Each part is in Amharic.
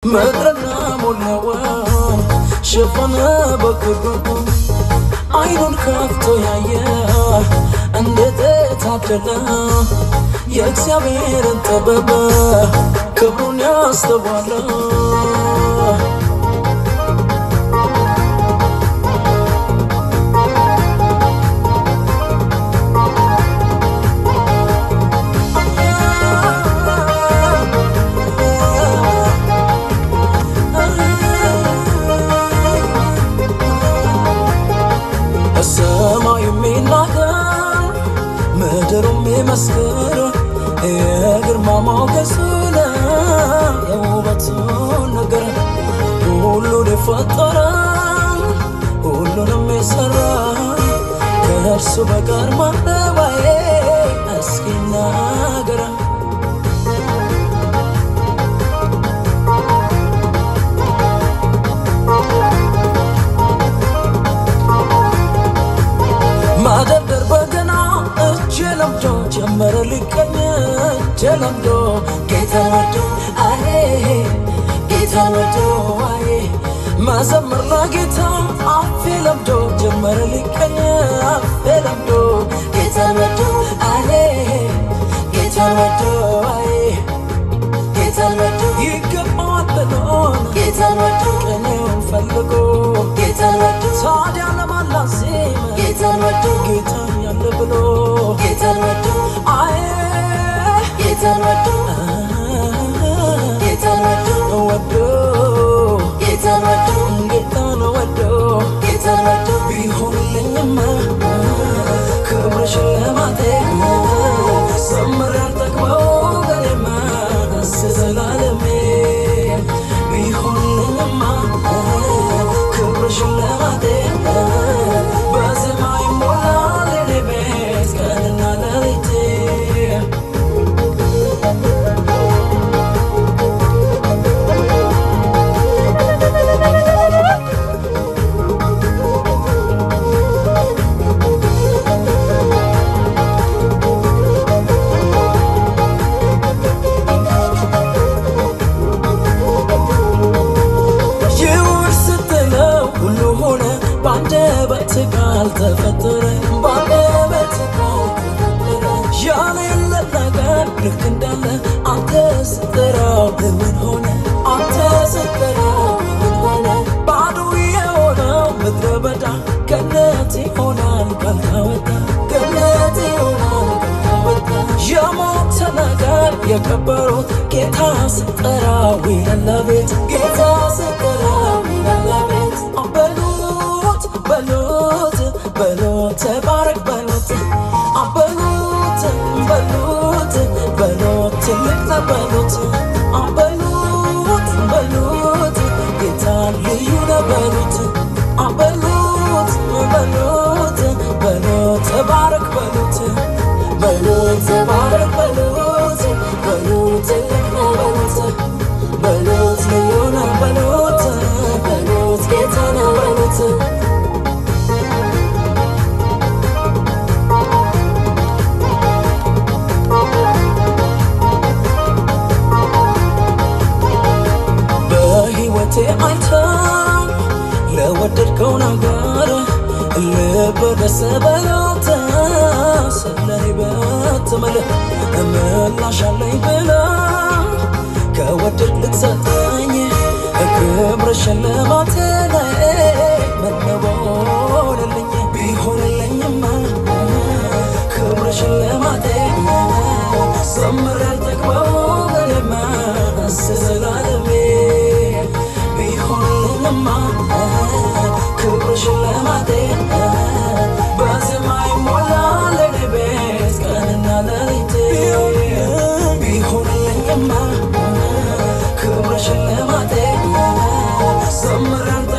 ምድርና ሞላዋ ሸፈነ በክብሩ አይኑን ከፍቶ ያየ እንዴት የታደለ የእግዚአብሔርን ጥበብ ክብሩን ያስተዋለ ሰማዩ የሚናገር ምድሩም ይመስክር የግርማ ሞገሱን የውበቱን ነገር ሁሉን የፈጠረ ሁሉንም የሰራ ከእርሱ በቀር ማረባዬ እስኪ ናገራ ማደርደር በገና እጄ ለምዶ ጀመረ ሊቀኝ እጄ ለምዶ ጌታ ወዶ አዬ ጌታ ወዶ አዬ መዘመር ለጌታ አፌ ለምዶ ጀመረ ሊቀኝ አፌ ለምዶ ጌታ ወዶ አዬ ጌታ ወዶ አዬ ጌታ ወዶ ይገባዋል ብሎን ጌታ ወዶ ቅኔውን ፈልጎ ጌታ ወዶ ታዲያ ለማላሴም ጌታ ወዶ ጌታ ያለ ብሎ ጌታ ወዶ አዬ ጌታ ወዶ ጌታ ወዶ ወዶ ጌታ ወዶ ጌታን ወዶ ጌታ ወዶ ቢሆንልኝማ ክብር ሽልማቴ ዘምር ያልጠግበው ገሌማ እስከ ዘላለሜ ቢሆንልኝማ ክብር ሽልማቴ በዜማ ይሞላል የኔ ቤት ቀንና ሌሊቴ ይሁን ስትለው ሁሉ ሆነ በአንደበት ቃል ተፈጠረ በአንደበት ቃል ተፈጠረ ያሌለ ነገር ልክ እንዳለ አንተ ስትጠራው እውን ሆነ አንተ ስትጠራው እውን ሆነ ባዶ የሆነው ምድረ በዳ ገነት ይሆናል ቃል ካወጣ ገነት ይሆናል ቃል ካወጣ የሞተ ነገር የቀበሩት ጌታ ስጠራው ይላል ቤት ጌታ ስጠራው ይላል ቤት በሉት በሉት በሉት ተባረክ በሉት አበሉት በሉት በሉት ትልቅ ነህ በሉት አበሉት በሉት ጌታ ልዩ ነህ በሉት አበሉት በሉት በሉት ተባረክ በሉት በሉት ተባረክ በሉት በሉት ትልቅ ነህ በሉት በሉት ልዩ ነህ በሉት በሉት ጌታ ነህ በሉት በሕይወቴ አይተው ለወደድከው ነገር ልብ ደስ በሎት ስለኔ በትምል ምላሽ አለኝ ብላ ከወደድ ልትሰጠኝ ክብር ሽልማት ላይ መነበልልኝ ቢሆንልኝማ ክብር ሽልማቴ ዘምር ያልጠግበው ገሌማ እስከ ዘላለሜ ቢሆንልኝማ ክብር ሽልማቴ በዜማ ይሞላል የኔ ቤት ቀንና ሌሊቴ ቢሆንልኝማ ክብር ሽልማቴ ዘምር ያልጠግበው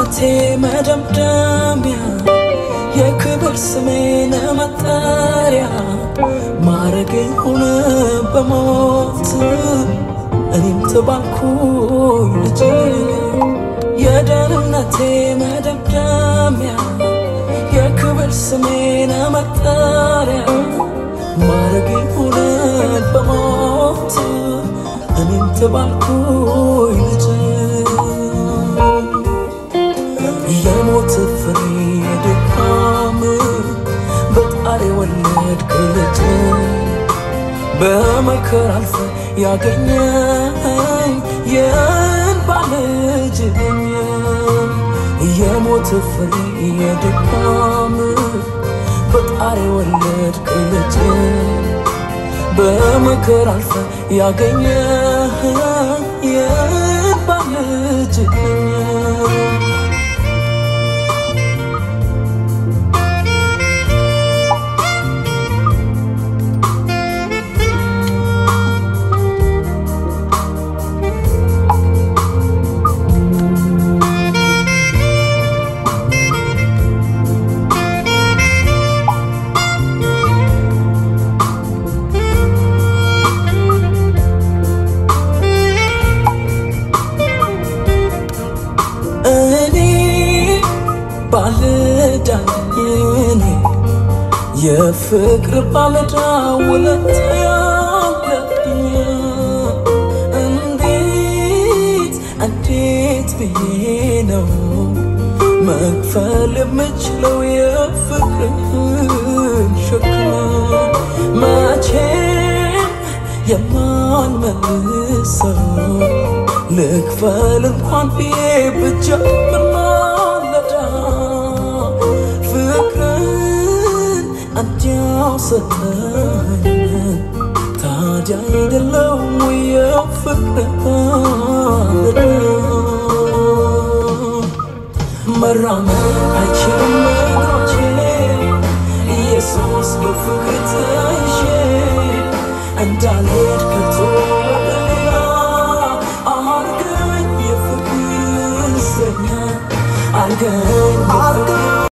የደህንነቴ መደምደሚያ የክብር ስሜን መጠሪያ ማረግ ሆነ በሞት እኔም ተባልኩኝ ልጅ የደህንነቴ መደምደሚያ የክብር ስሜን መጠሪያ ማረግ ሆነ በሞት እኔም ተባልኩኝ ልጅ የሞት ፍሬ ድካም በጣር የወለድክ ልጅ በመከር አልፈ ያገኘኝ የእንባ ልጅ ነኝ። የሞት ፍሬ የድካም በጣር የወለድክ ልጅ በመከር አልፈ ያገኘኝ የእንባ ልጅ ነኝ። እኔ ባለዳኝ እኔ የፍቅር ባለዳ ውለታ ያለብኝ እንዴት እንዴት ብዬ ነው መክፈል የምችለው የፍቅርን ሸክም መቼም የማንመልሰው ልክፈል እንኳን ብዬ ብጀምር ማለዳ ፍቅርን እንዲያው ሰጠኝ ታዲያ አይደለም ወይ የፍቅር ባለዳ መራመድ አይችልም እግሮቼ ኢየሱስ በፍቅር ተይዤ እንዳልሄድ ከቶ ወደ ሌላ አርገኝ የፍቅር እስረኛ አርገኝ